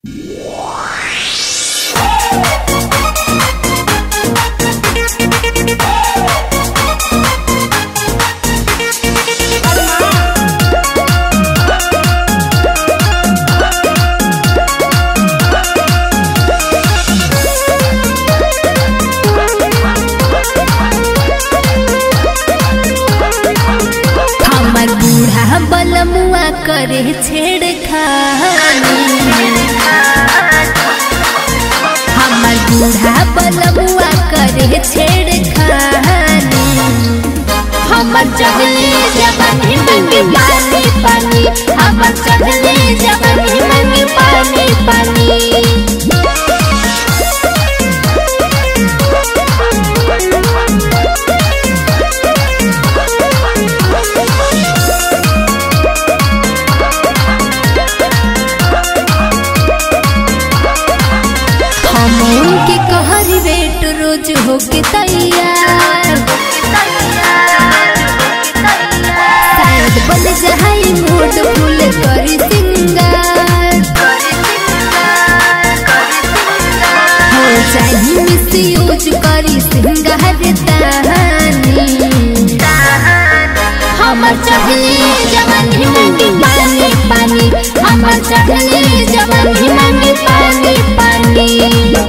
करे छेड़खानी हमर बूढ़ा बलबुआ करे छेड़खानी हमर चढ़ले जवानी मंगी पानी पानी हमर चढ़ले जवानी मंगी पानी पानी हम उनके कहरी बेट रोज होके तैयार शायद बन जाए मूड फूल करी सिंगार हो जाही मिस यूज करी सिंगार तानी हमर चढ़ले जवानी मंगी पानी पानी हमर चढ़ले जवानी मंगी पानी पानी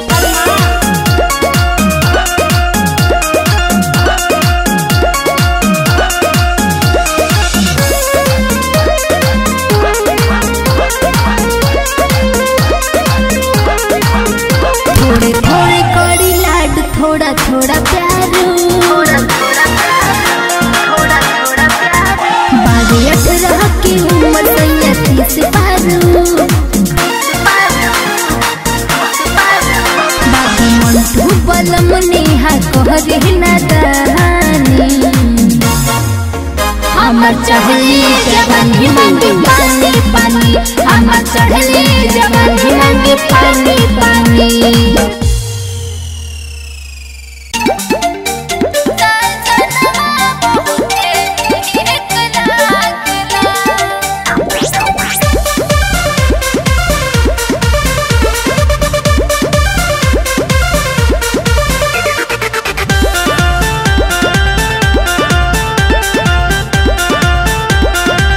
थोड़े थोड़े कड़ी लाड थोड़ा थोड़ा प्यार बागे अठारह की उम्र सैया तीस पारू बाबू मंटू बलम नेहा कहरे नादानी हमर चढ़ले जवानी मंगी पानी पानी हमर चढ़ले जवानी मंगी पानी पानी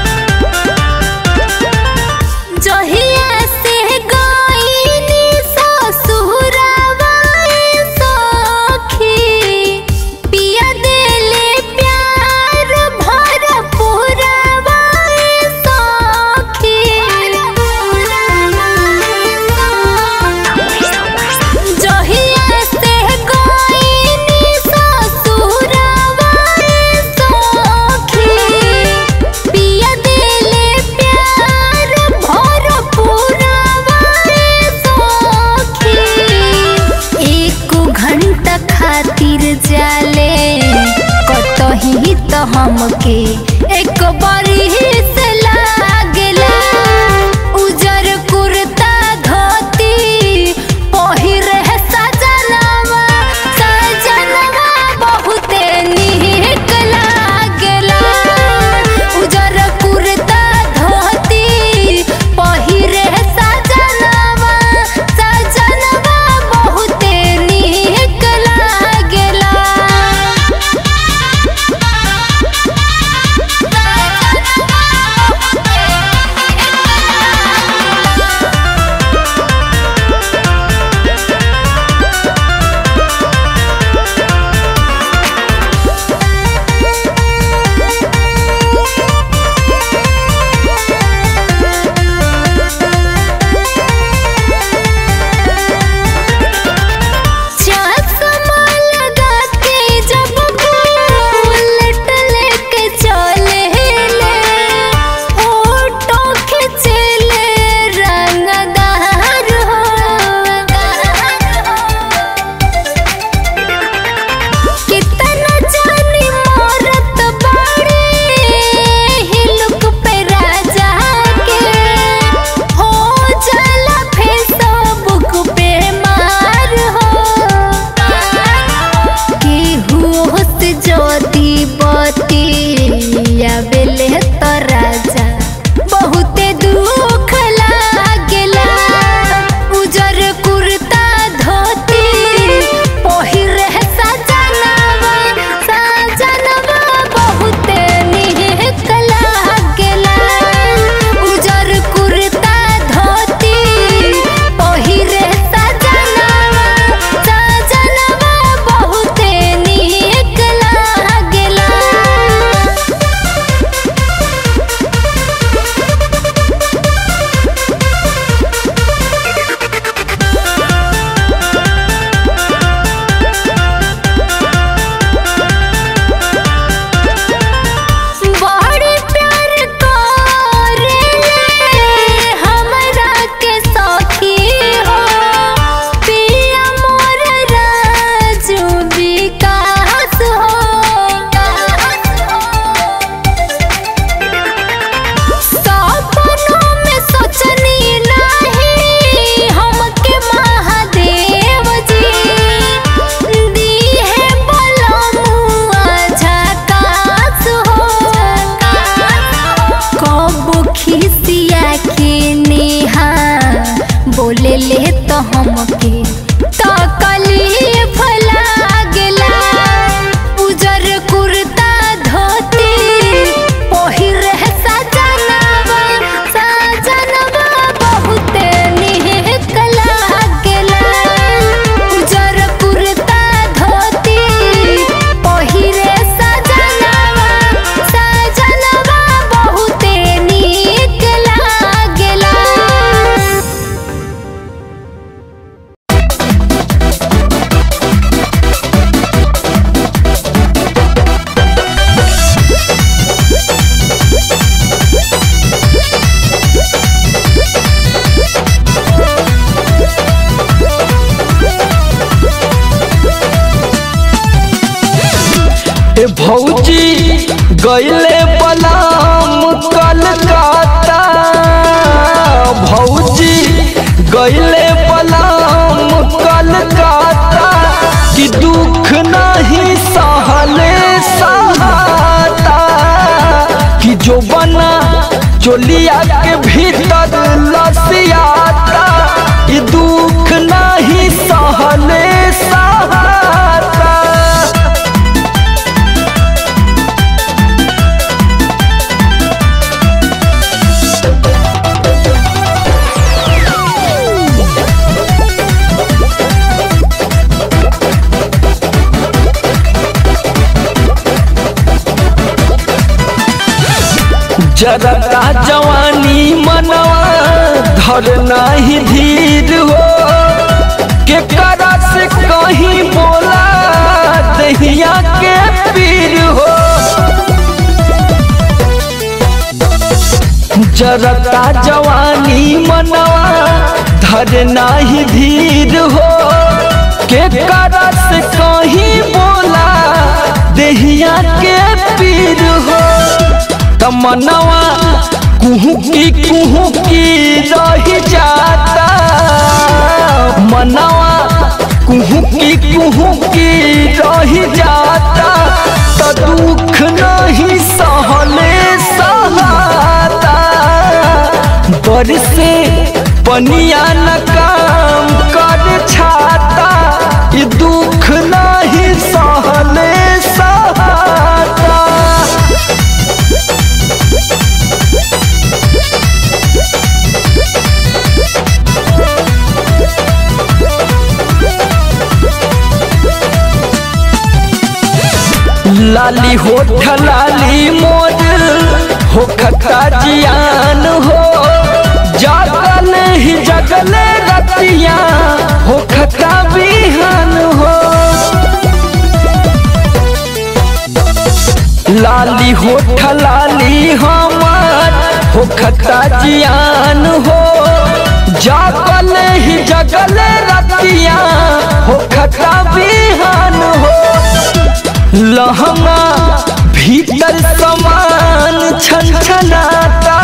जहिया से गईनी सा बोले ले तो हमके तकलीफ लागेला उजर कुर्ता धोती पहिरे सजनवा सजनवा बहुते निक लागेला उजर कुर्ता धोती पहिरे सजनवा सजनवा बहुते निक लागेला ए भौजी गईले बलाम कलकत्ता भौजी गईले बलाम कलकत्ता कि दुख नहीं सहले सहाता कि जो बना चोलिया के भीतर लसियाता ई दुख नहीं सहले सहाता जरता जवानी मनवा धर नहीं धीर हो के करा से कहीं बोला दहिया के पीर हो जरता जवानी मनवा धर नहीं धीर हो के करा से कहीं बोला दहिया के पीर हो तमनवा कुहू की कुहू की रह जाता मनवा कुहू की कुहू की रह जाता तो दुख नहीं सहले सहाता बरसे पनिया न काम कर छाता ये दुख नहीं सहले सहाता लाली होठ लाली मोर हो खता जियान हो जागल ही जगल रतिया हो खता बिहान हो लाली होठ लाली हमार हो खता जियान हो जागल ही जगल रतिया हो खता बिहान हो लहंगा भीतर समान छनछनाता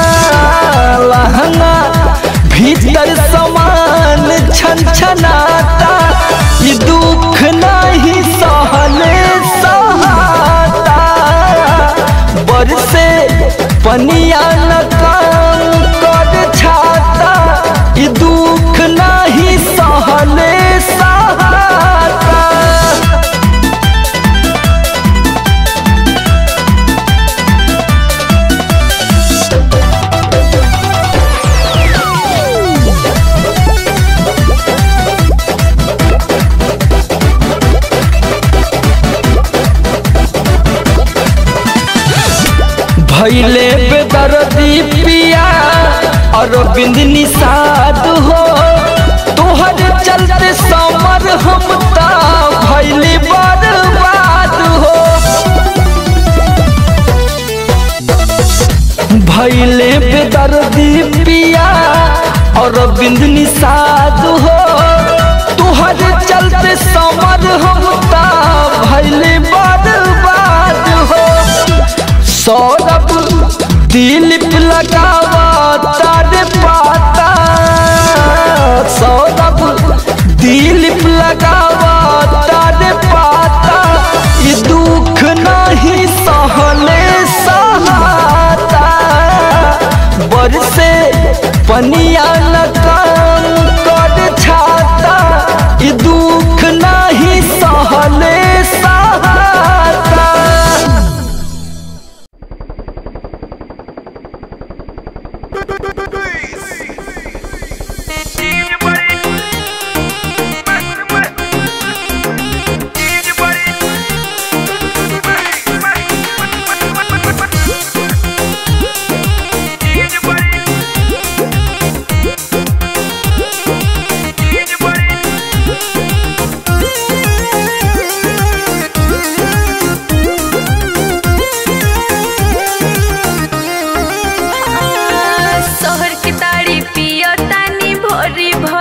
लहंगा भीतर समान छनछनाता ये दुख नहीं सहले सहाता बरसे पनिया न काम कर छाता ये दुख नहीं सहले सहाता भैले बेदर्दी पिया और बिंद निषाद हो तोहर चलते समर हम ता भैले बर्बाद हो भैले बेदर्दी पिया और बिंद निषाद हो तोहर चलते समर हम ता भैले बर्बाद हो सौरभ दिलीप लगावा तारे पाता सौरभ दिलीप लगावा तारे पाता ये दुख नहीं सहले सहाता बरसे पनिया न काम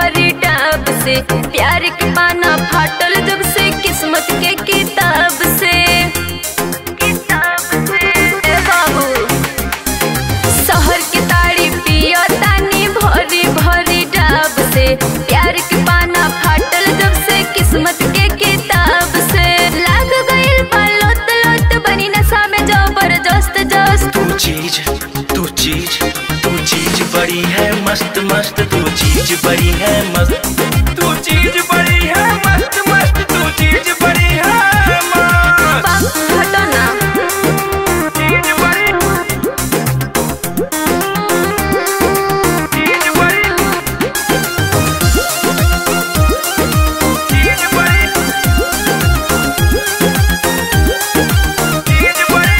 भरी डाब से प्यार के पाना फाटल जब से किस्मत के किताब से किताब से ए बाबू शहर के ताड़ी पिया तानी भरी भरी डाब से प्यार के पाना फाटल जब से किस्मत के किताब से लाग गइल बा लोत लोत बनी नशा में जबरदस्त जस्त तू चीज तू चीज तू चीज बड़ी है मस्त मस्त तू चीज बड़ी है मस्त तू चीज बड़ी है मस्त मस्त तू चीज बड़ी है मस्त बाप हटो ना चीज बड़ी चीज बड़ी चीज बड़ी चीज बड़ी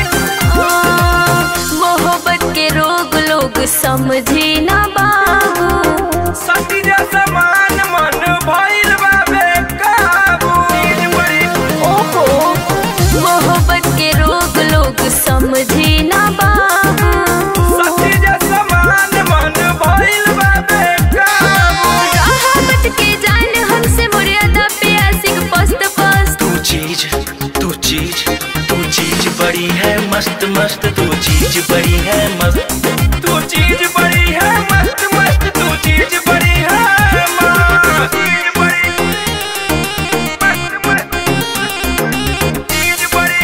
मोहब्बत के रोग लोग समझी ना बाबू सती जैसा मान मन भइल बा बेकाबू चीज बड़ी ओहो मोहब्बत के रोग लोग समझी ना बाबू सती जैसा मान मन भइल बा बेकाबू राहत के जान हमसे मुर्यादा पे आशिक पस्त पस्त तू चीज तू चीज तू चीज बड़ी है मस्त मस्त तू चीज बड़ी है मस्त तू चीज बड़ी है मस्त मस्त तू चीज बड़ी है मस्त चीज बड़ी मस्त मस्त चीज बड़ी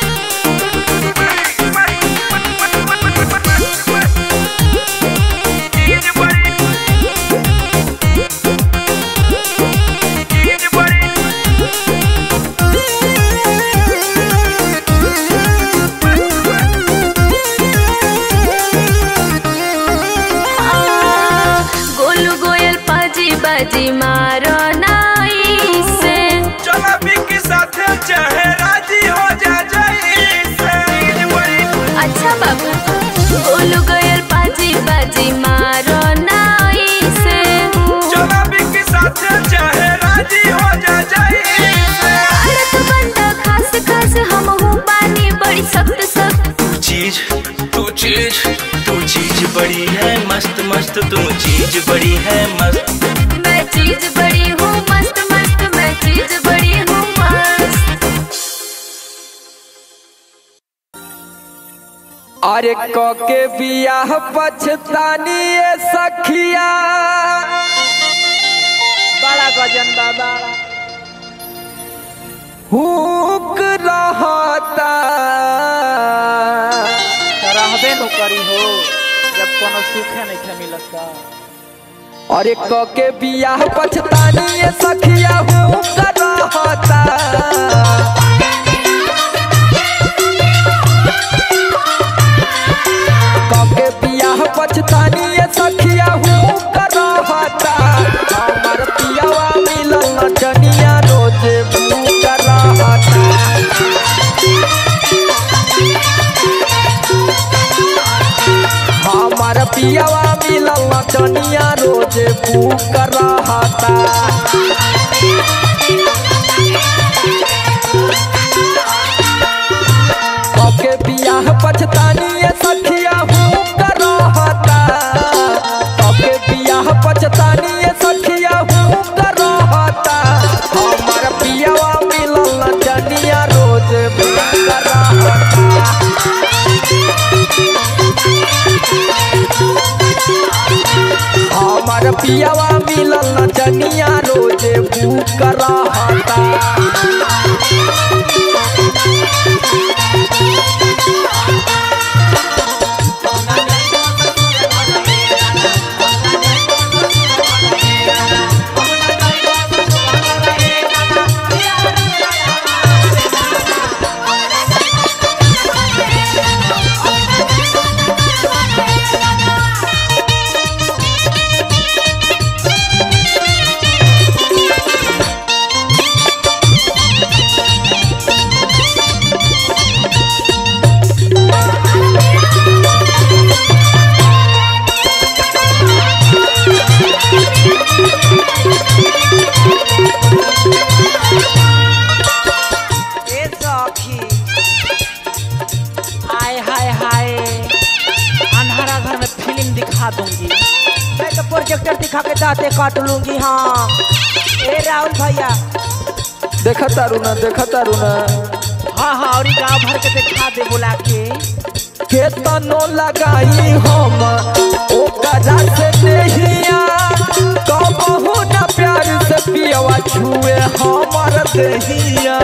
चीज बड़ी चीज बड़ी गोलू गोयल पाजी बाजी मारो नाई से चला के साथ चाहे राजी हो जा जाई से बड़ी अच्छा बाबू गोलू गोयल पाजी बाजी मारो नाई से चला के साथ चाहे राजी हो जा जाई से भारत बंदा खास खास हम हूँ बानी बड़ी सख्त सख्त तू चीज तू चीज तू चीज बड़ी है मस्त मस्त तू चीज बड़ी है मस्त मैं चीज बड़ी हूँ मस्त मस्त मैं चीज बड़ी हूँ मस्त अरे कके बियाह पछतानी ये सखिया बड़ा गजन बाबा हुक रहता रहबे नु करी हो जब कोनो सुखे नहीं थे मिलत का अरे कके बियाह पछतानी ये सखिया हुक रहता कके बियाह पछतानी ये सखिया हुक रहता हमर पियावा मिलल नचनिया रोजे भूक रहता हमार पियावा मिलल नचनिया रोजे भूक रहता ओके बियाह पछतानी ये सखिया भूक रहता ओके बियाह पछतानी ये सखिया भूक रहता हमार पियावा मिलल नचनिया रोजे भूक रहता हमार पियावा मिलल नचनिया रोजे भूख रहता दाते काट लूंगी हाँ ए राहुल भैया देखा तारू ना देखा तारू ना हाँ हाँ और गांव भर के देखा दे बुला के केतनो लगाई हम ओकरा से देहिया कबहू न प्यार से पियवा छुए हमर देहिया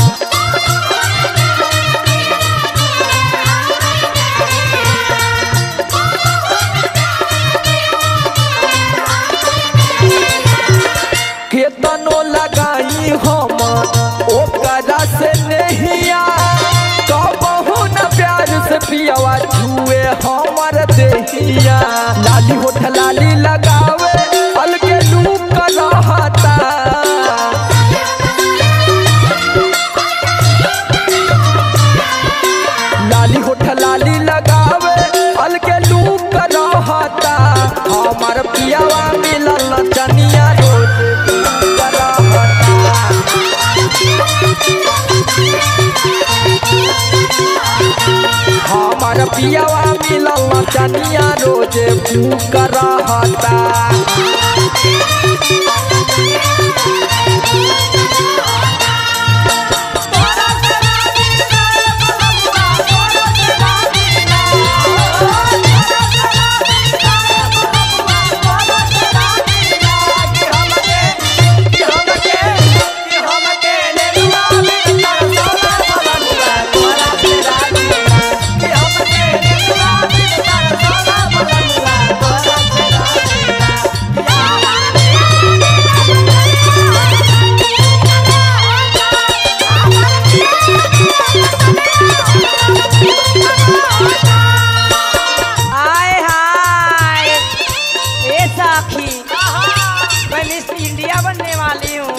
केतनो लगाई हम ओकरा से नहिया कबहू न प्यार से पियवा छुए हमर देहिया लाली होठ लाली लगावे अलगे लूक रहता लाली होठ लाली लगावे अलगे लूक रहता हमर पियावा मिलल चनिया रोज लूक रहता हमार पियावा मिलल चनिया रोज भूख रहता आए हाय ए साखी मैं मिस इंडिया बनने वाली हूँ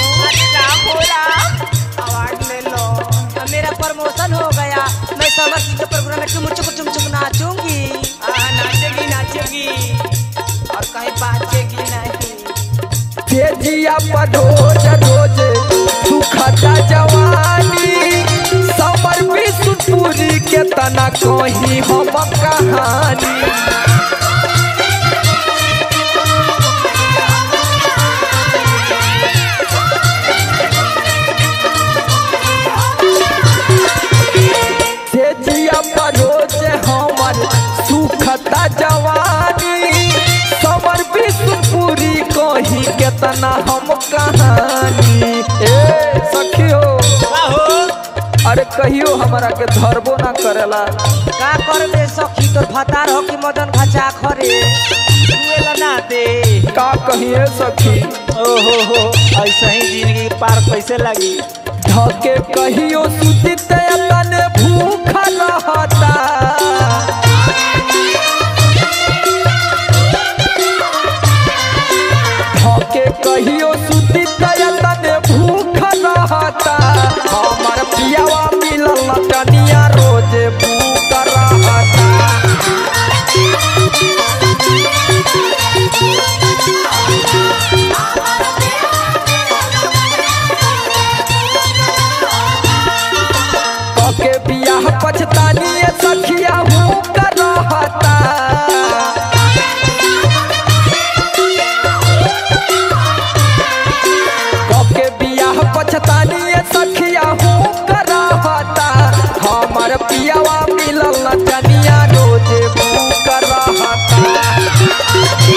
अवार्ड ले लो अब मेरा प्रमोशन हो गया मैं समर सिंह के प्रोग्राम में चुम चुक चुम चुक नाचूंगी नाचेगी नाचेगी और कहीं बाचेगी नहीं तेजिया पर रोज रोज सुखता जवानी समर विष्णुपुरी के तना कही हम कहानी तेजिया पर रोज हमर सुखता जवानी समर विष्णुपुरी कही केतना हम कहानी ए सखियो अरे कहियो हमरा के धरबो ना करेला का कर दे सखी तोर भतार हो कि मदन घचा खरे दुएला ना दे का कहिए सखी ओहो हो ऐसा ही जिंदगी पार कैसे लगी धके कहियो सुती तन भूख रहता धके कहियो सुती तन भूख रहता हमर पियावा मिलल तनिया रोज भूख रहता कके बियाह पछतानी सखिया हूँ रहता कके बियाह पछतानी सखिया हूँ रहता हमर पियावा मिलल तनिया रोज भूख रहता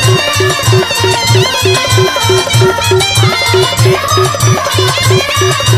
Thank you.